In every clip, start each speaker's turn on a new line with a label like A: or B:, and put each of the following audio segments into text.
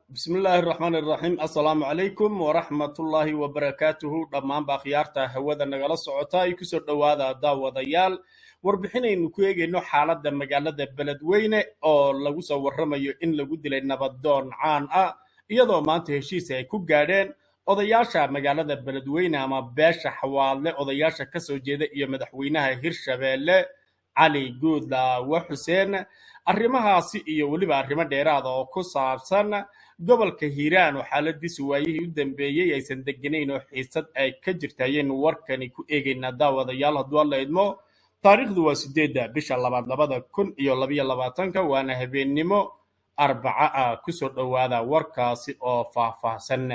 A: bismi illaahi raxmaan iraxiim assalaamu calaykum waraxmatullaahi wabarakaatuhu dhammaanba akhyaarta hawada nagala socota ay kusoo dhowaada daawadayaal warbixinaynu ku eegayno xaaladda magaalada beledweyne oo lagu soo warramayo in lagu dilay nabadoon caan ah iyadoo maanta heshiis ay ku gaadheen odayaasha magaalada beledweyne ama beesha xawaadle odayaasha ka soo jeeda iyo madaxweynaha hirshabeelle cali guudlaawe xuseen arrimahaasi iyo weliba arrimo dheeraada oo ku saabsan gobolka hiiraan oo xaaladiisu waayihii u dambeeyey aysan deganayn oo xiisad ay ka jirta ayaynu warkani ku eegaynaa daawadayaal hadduu alla idmo taariikhdu waa sideedda bisha labaad labada kun iyo labayo labaatanka waana habeennimo arbaca ah kusoo dhowaada warkaasi oo faahfaahsan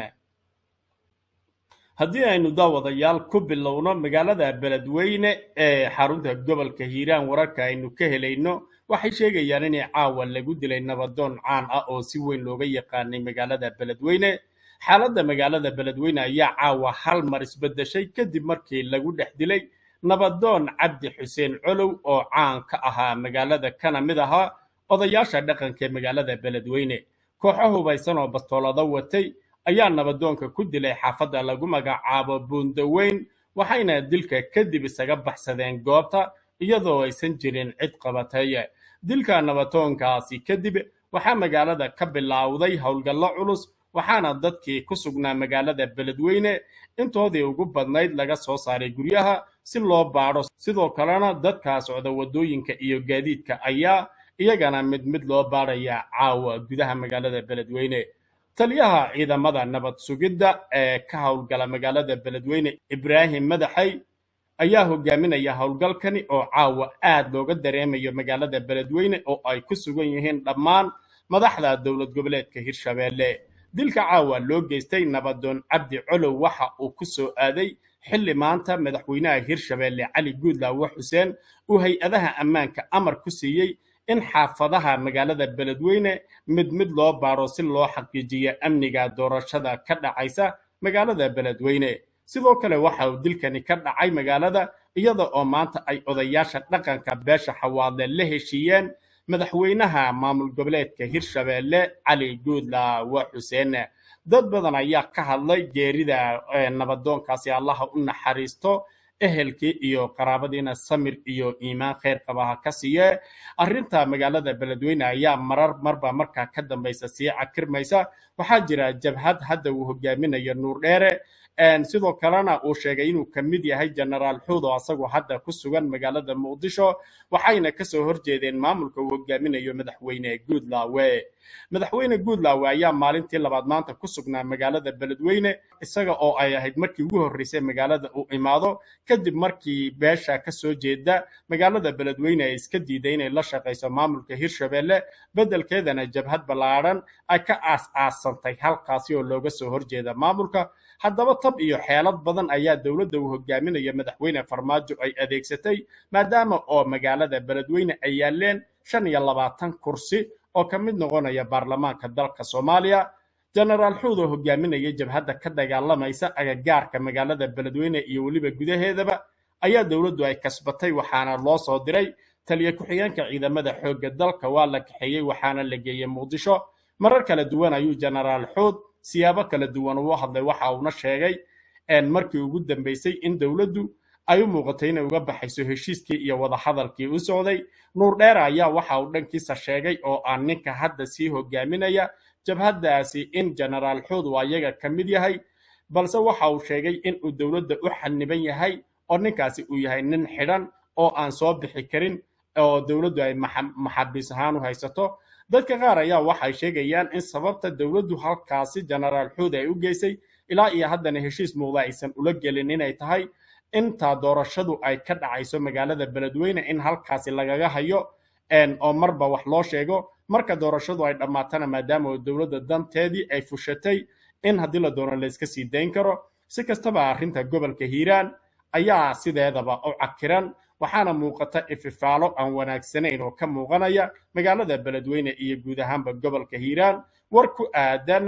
A: haddii aynu daawadayaal ku bilowno magaalada beledweyne ee xarunta gobolka hiiraan wararka aynu ka helayno waxay sheegayaan inay caawa lagu dilay nabadoon caan ah oo si weyn looga yaqaanay magaalada beledweyne xaaladda magaalada beledweyne ayaa caawa hal mar isbedeshay kadib markii lagu dhex dilay nabadoon cabdi xuseen colow oo caan ka ahaa magaalada kana mid ahaa odayaasha dhaqanka ee magaalada beledweyne kooxo hubaysan oo bastoolado watay ayaa nabadoonka ku dilay xaafadda lagu magacaabo buundaweyn waxayna dilka kadib isaga baxsadeen goobta iyadoo aysan jirin cid qabatay dilka nabadoonkaasi kadib waxaa magaalada ka bilowday howlgallo culus waxaana dadkii ku sugnaa magaalada beledweyne intoodii ugu badnayd laga soo saaray guryaha si loo baadho sidoo kalena dadkaa socda waddooyinka iyo gaadiidka ayaa iyagana mid mid loo baadhaya caawa gudaha magaalada beledweyne taliyaha ciidamada nabad sugidda ee ka howlgala magaalada beledweyne ibraahim madaxay ayaa hogaaminaya howlgalkani oo caawa aad looga dareemayo magaalada beledweyne oo ay ku sugan yihiin dhammaan madaxda dowlad goboleedka hirshabeelle dilka caawa loo geystay nabadoon cabdi colow waxa uu ku soo aaday xilli maanta madaxweynaha hirshabeelle cali guudlaawe xuseen uu hay-adaha ammaanka amar ku siiyey in xaafadaha magaalada beledweyne mid mid loo baadho si loo xaqiijiyo amniga doorashada ka dhacaysa magaalada beledweyne sidoo kale waxa uu dilkani ka dhacay magaalada iyada oo maanta ay odayaasha dhaqanka beesha xawaadle la heshiiyeen madaxweynaha maamul goboleedka hirshabeelle cali guudlaawe xuseen dad badan ayaa ka hadlay geerida nabadoonkaasi allaha u naxariisto ehelkii iyo qaraabadiina samir iyo iimaan kheyr qabaha ka siiye arrinta magaalada beledweyne ayaa marar marba markaa ka dambaysa sii cakirmaysa waxaa jira jabhad hadda uu hogaaminayo nuur dheere sidoo kalena uu sheegay inuu ka mid yahay genaraal xuud oo asagoo hadda ku sugan magaalada muqdisho waxayna kasoo horjeedeen maamulka uu hogaaminayo madaxweyne guudlaawe madaxweyne guudlaawe ayaa maalintii labaad maanta ku sugnaa magaalada beledweyne isaga oo ay ahayd markii ugu horreysay magaalada uu imaado kadib markii beesha ka soo jeeda magaalada beledweyne ay iska diiday inay la shaqayso maamulka hirshabeelle beddelkeedana jabhad ballaadhan ay ka aas-aasantay halkaasi oo looga soo horjeeda maamulka haddaba tab iyo xeelad badan ayaa dowladda uu hogaaminaya madaxweyne farmaajo ay adeegsatay maadaama oo magaalada beledweyne ay yaaleen shan iyo labaatan kursi oo ka mid noqonaya baarlamaanka dalka soomaaliya genaraal xuud oo hogaaminaya jabhadda ka dagaalamaysa agagaarka magaalada beledweyne iyo weliba gudaheedaba ayaa dowladdu ay kasbatay waxaana loo soo diray taliya ku-xigeenka ciidamada xoogga dalka waa la kaxeeyey waxaana la geeyey muqdisho marar kala duwan ayuu genaraal xuud siyaabo kala duwan uu hadlay waxa uuna sheegay markii ugu dambeysay in dowladdu ay u muuqatay inay uga baxayso heshiiskii iyo wadahadalkii u socday nuur dheere ayaa waxa uu dhankiisa sheegay oo aan ninka hadda sii hogaaminaya jabhaddaasi in genaraal xuud uu ayaga ka mid yahay balse waxa uu sheegay in uu dowladda u xaniban yahay oo ninkaasi uu yahay nin xidhan oo aan soo bixi karin oo dowladdu ay maxabiis ahaan u haysato dadka qaar ayaa waxay sheegayaan in sababta dowladdu halkaasi genaraal xuud ay u geysay ilaa iyo haddana heshiis muuqda aysan ula gelin inay tahay inta doorashadu ay ka dhacayso magaalada beledweyne in halkaasi lagaga hayo oo marba wax loo sheego marka doorashadu ay dhammaatana maadaama oo dowladda danteedii ay fushatay in haddii la doono layska sii dayn karo si kastaba arrinta gobolka hiiraan ayaa sideedaba u cakiran waxaana muuqata ififaalo aan wanaagsanayn oo ka muuqanaya magaalada beledweyne iyo guud ahaanba gobolka hiiraan war ku aadan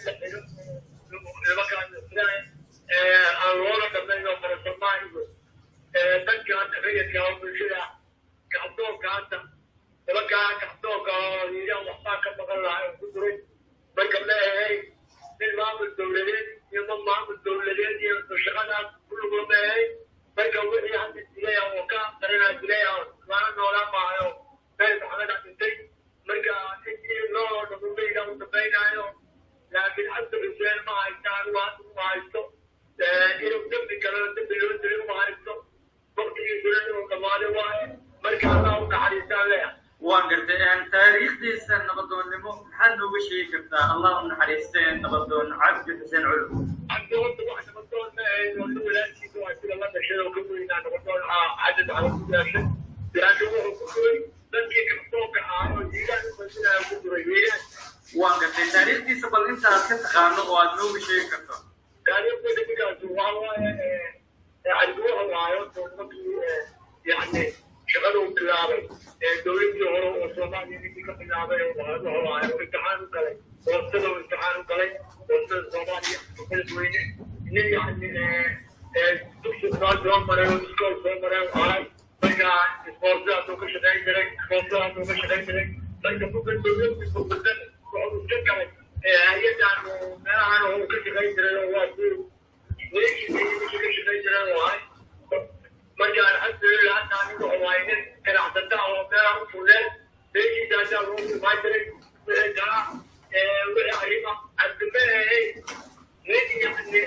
B: la xiro nimankaan islaam aan loola dhamayno farasamaanigo dadka hadda rayidka oo bulshada kacdoonka hadda nimankaa kacdoonka oo yiraa waxbaa ka maqan lahaa oo ku duray marka leeyahay nin maamul dowladeed iyo ma maamul dowladeed iyo shaqadaas kulligoo leeyahay marka wixii hadda dilay oo ka darinaa dilay oo lana noolaa maayo meel maxameda dhintay marka intii loo dhamumayda u dambaynaayo laakiin hadda xuseen ma haystaan waa uma haysto inuu dembi galo dembi loo dilay uma haysto waqtigiisuna inuu dhammaado waaye marka allah u naxariistaan leeyahay
C: waan gartay taariikhdiisa nabadoonnimo maxaad nooga sheegi kartaa allah u naxariistee nabadoon cabdi xuseen culum
B: cabdi horta wax nabadoon ma ahayn horta walaalkiisa waa sida la dhashay oo ka weynaa nabadoon cadad ala ku daashay laakiin wuxuu ku duray dadkii kacdoonka ahaa oo jiilaan u masinaya ku duray wiilaan
C: waan gartay taariikhdiisa bal intaad ka taqaano oo aad nooga sheegi karto
B: taariikhda nimankaas waa waaye cabdiwaha waayo markii yani shaqada uu bilaabay dowladii hore oo soomaaliya ninkii ka bilaabay wuxuu waayo imtixaan u galay hoostada uu imtixaan u galay hoostada soomaaliya beledweyne nin yani dugsi soo soo maray oo iskool soo maray ahay marka isboortidaasuu ka shaqayn jiray isboortidaasuu ka shaqayn jiray marka buga dowladii burbusan wuxuu iska galay hay-adan meelahan uu ka shaqayn jiray oo waa si meeshii ka shaqayn jiray oo ahay marka alxamdulilah hadda aniga waaye nin ganacsata oo meelaha u fuleen meeshiisa ayaa loo imaan jiray wixii kala wixii arrima cabdimeehey nin yani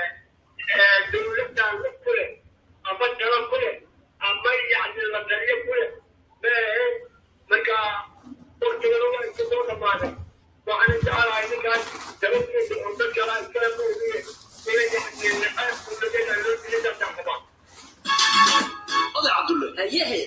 B: dowladdan ku leh ama talo ku leh ama yani la taliyo ku leh meehey marka waktigana waa iska soo dhamaaday waxaan jecelahay ninkaas dabadiisa oo dad kala iskala moodiye inay yani naqaas dowladeeda loo dilay dadka qabaa
D: oday cabdulle hayehe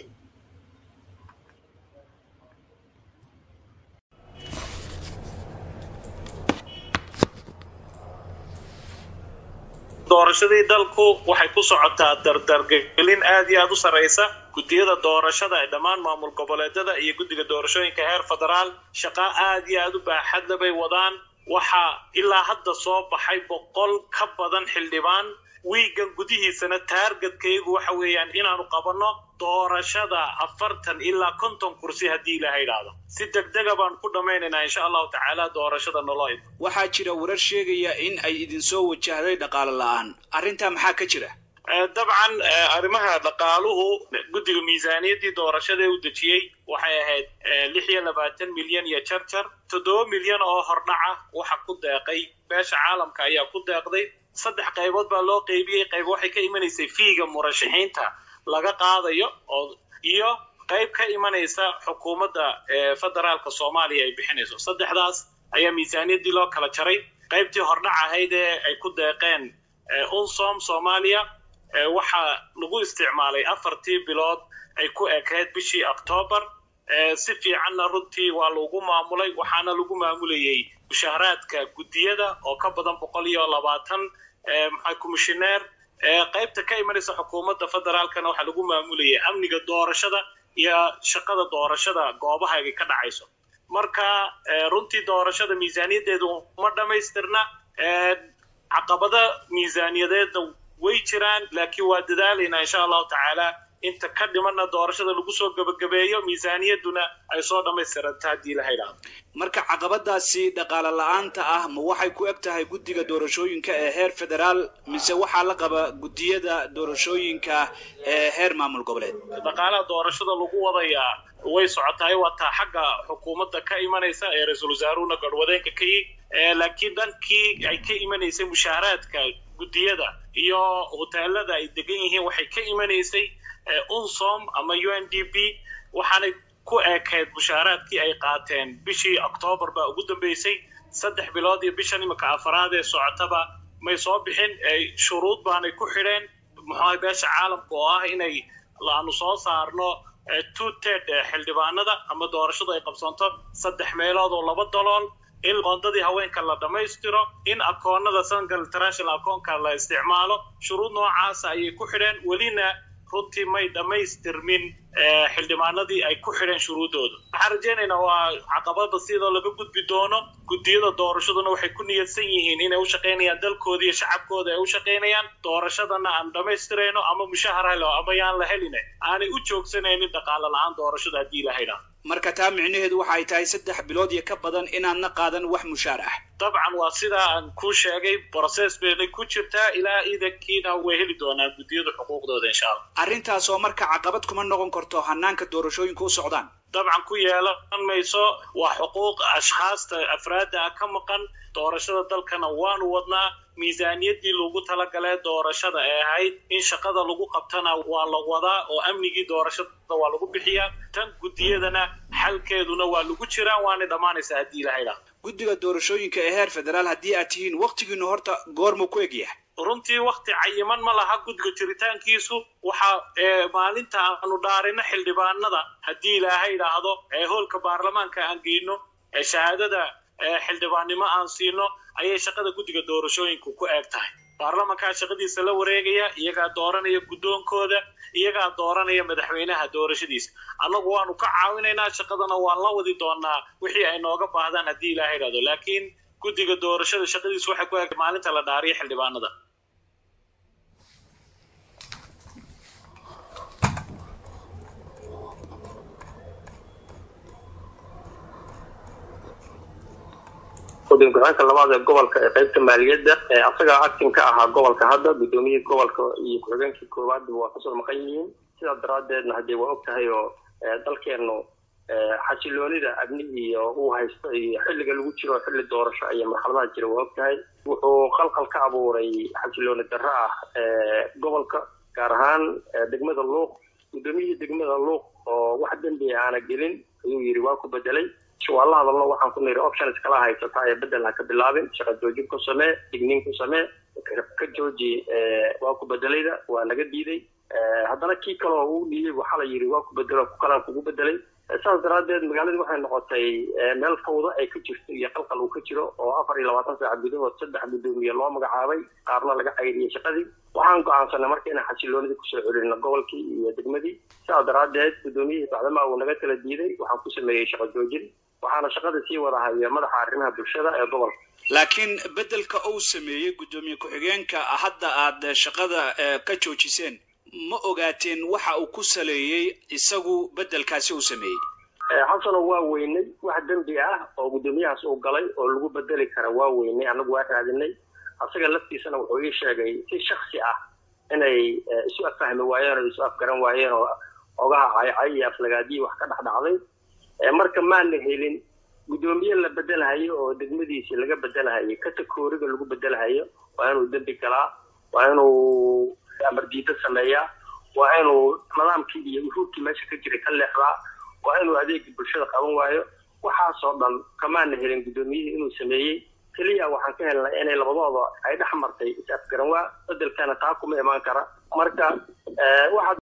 E: doorashadii dalku waxay ku socotaa dardargelin aad iyo aad u sarraysa guddiyada doorashada ee dhammaan maamul goboleedyada iyo guddiga doorashooyinka heer federaal shaqa aad iyo aad u baaxadla bay wadaan waxaa ilaa hadda soo baxay boqol ka badan xildhibaan wiigan gudihiisana taargetkaygu waxa weeyaan inaanu qabanno doorashada afartan ilaa konton kursi haddii ilaha idhaahdo si degdega baan ku dhammaynaynaa insha allahu tacaala doorashada noloo
D: waxaa jira warar sheegaya in ay idinsoo wajahday dhaqaale la'aan arrintaa maxaa ka jira
E: dabcan arrimaha dhaqaaluhu guddiga miisaaniyaddii doorashada ee u dejiyey waxay ahayd lix iyo labaatan milyan iyo jarjar toddoba milyan oo hordhaca waxa ku deeqay beesha caalamka ayaa ku deeqday saddex qaybood baa loo qaybiyey qayb waxay ka imanaysay fiiga murashaxiinta laga qaadayo oo iyo qayb ka imanaysa xukuumadda federaalka soomaaliya ay bixinayso saddexdaas ayaa miisaaniyaddii loo kala jaray qaybtii hordhac ahayd ee ay ku deeqeen unsom soomaaliya waxaa lagu isticmaalay afartii bilood ay ku ekayd bishii octoobar si fiicanna runtii waa lagu maamulay waxaana lagu maamulayey mushaharaadka guddiyada oo ka badan boqol iyo labaatan maxaa komishineer qaybta ka imanaysa xukuumadda federaalkana waxaa lagu maamulayay amniga doorashada iyo shaqada doorashada goobaha ay ka dhacayso marka runtii doorashada miisaaniyaddeedu uma dhammaystirna caqabada miisaaniyadeedna way jiraan laakiin waa dadaalaynaa insha allahu tacaala inta ka dhimanna doorashada lagu soo gebagabeeyo miisaaniyadduna ay soo dhammaystiranta haddii la idhaahdo
D: marka caqabadaasi dhaqaale la-aanta ah ma waxay ku eg tahay guddiga doorashooyinka ee heer federaal mise waxaa la qaba guddiyada doorashooyinka ee heer maamul goboleed
E: dhaqaalaha doorashada lagu wadayaa way socotahay waa taa xagga xukuumadda ka imanaysa ee ra-iisul wasaaruhuna garhwadeenka ka yi laakiin dhankii ay ka imanaysay mushaaharaadka guddiyada iyo hoteelada ay degan yihiin waxay ka imanaysay unsom ama u n d p waxaanay ku eekayd mushaaraadkii ay qaateen bishii octoobar baa ugu dambeysay saddex bilood iyo bishan iminka afaraad ee socotaba may soo bixin shuruud baanay ku xidheen muxuaha beesha caalamka oo ah inay aanu soo saarno two ted xildhibaanada ama doorashadu ay qabsanto saddex meelood oo laba dalool in qoondadii haweenka la dhammaystiro in akoonada sangal international akoonka la isticmaalo shuruud noocaasa ayay ku xidheen welina runtii may dhammaystirmin xildhibaanadii ay ku xidheen shuruuddooda waxaan rajaynaynaa waa caqabada sidoo laga gudbi doono guddiyada doorashaduna waxay ku niyadsan yihiin inay u shaqaynayaan dalkooda iyo shacabkooda ay u shaqaynayaan doorashadana aan dhammaystirayno ama mushahar helo ama yaan la helina aanay u joogsanaynin dhaqaale la-aan doorashada haddii la haydhaa
D: marka taa micnaheedu waxa ay tahay saddex bilood iyo ka badan inaadna qaadan wax mushaar ah
E: dabcan waa sidaa aan kuu sheegay brocess baynay ku jirtaa ilaa iidankiina way heli doonaan guddiyada xuquuqdooda insha allah
D: arrintaas oo marka caqabad kuma noqon karto hanaanka doorashooyinka u socdaan
E: dabcan ku yeelan mayso waa xuquuq ashkhaasta afraadda ah ka maqan doorashada dalkana waanu wadnaa miisaaniyaddii lagu talagalee doorashada ee ahayd in shaqada lagu qabtana waa la wadaa oo amnigii doorashada waa lagu bixiyaa tan guddiyadana xalkeeduna waa lagu jiraa waanay dhammaanaysaa haddii la haydhaa
D: guddiga doorashooyinka ee heer federaal haddii aad tihiin waktigiinu horta goormuu ku egyahay
E: runtii wakti cayiman ma laha guddiga jiritaankiisu waxa maalinta aanu dhaarino xildhibaanada haddii ilaahay idhaahdo ee hoolka baarlamaanka aan geyno ee shahaadada xildhibaannimo aan siino ayay shaqada guddiga doorashooyinku ku eeg tahay baarlamankaa shaqadiisa la wareegaya iyagaa dooranaya guddoonkooda iyagaa dooranaya madaxweynaha doorashadiisa annagu waanu ka caawinaynaa shaqadana waan la wadi doonaa wixii ay nooga baahdaan haddii ilaahay idhahdo laakiin guddiga doorashada shaqadiisa waxay ku eeg maalinta la dhaariyo xildhibaanada
F: guddiga ku-xigeenka labaad ee gobolka ee qaybta maaliyadda asagaa actin ka ahaa gobolka hadda guddoomiyihii gobolka iyo ku-xigeenkii koowaadba waa kasoo maqan yihiin sidaas daraaddeedna haddee waa og tahay oo dalkeennu xasiloonida amnihii uu haysto iyo xilliga lagu jiro xilli doorasho iyo marxaladaha jira waa og tahay wuxuu qalqal ka abuuray xasilooni darro ah gobolka gaar ahaan degmada luuq guddoomiyihii degmada luuq oo wax dembi aana gelin ayuu yidhi waa ku bedelay waa la hadalno waxaan ku niri options kala haysataa ee bedel ha ka bilaabin shaqa joojin ku samee digniin ku samee ka jooji waa ku bedelayda waa naga diiday haddana kii kaleo uu dhiibay waxaa la yidhi waa ku bedelo ku kalaan kugu bedelay saas daraaddeed magaaladii waxay noqotay meel fawdo ay ka jirto iyo qalqal uu ka jiro oo afar iyo labaatan saaca gudahood saddex guddoomiye loo magacaabay qaarna laga cayriyey shaqadii waxaan go-aansanay marka inaan xasiloonidii kusoo celino gobolkii iyo degmadii sidaas daraaddeed guddoomiyihii bacdamaa uu naga kala diiday waxaan ku sameeyey shaqo joojin waxaana shaqada sii wada haya madaxa arrimaha bulshada ee gobolka
D: laakiin beddelka uu sameeyey guddoomiye ku-xigeenka hadda aad shaqada ka joojiseen ma ogaateen waxa uu ku saleeyey isagu beddelkaasi uu sameeyey
F: xasano waa weynay wax dembi ah oo guddoomiyahaas uu galay oo lagu bedeli kara waa weynay annagu waa raadinay asaga laftiisana wuxuu ii sheegay si shaksi ah inay isu affahmi waayeen oo isu afgaran waayeen oo ogaha caycay iyo aflagaadiyi wax ka dhex dhacday marka maana helin guddoomiye la bedelahayo oo degmadiisi laga bedelahayo katakooriga lagu bedelahayo waa inuu dembi galaa waa inuu amardiida sameeyaa waa inuu nidaamkii iyo uruurkii meesha ka jiray ka leexdaa waa inuu adeegii bulshada qaban waayo waxaasoo dhan kamaana helin guddoomiyihii inuu sameeyey keliya waxaan ka helnay inay labadooda ay dhex martay is afgaran waa bedelkana taa kuma imaan kara marka waxaad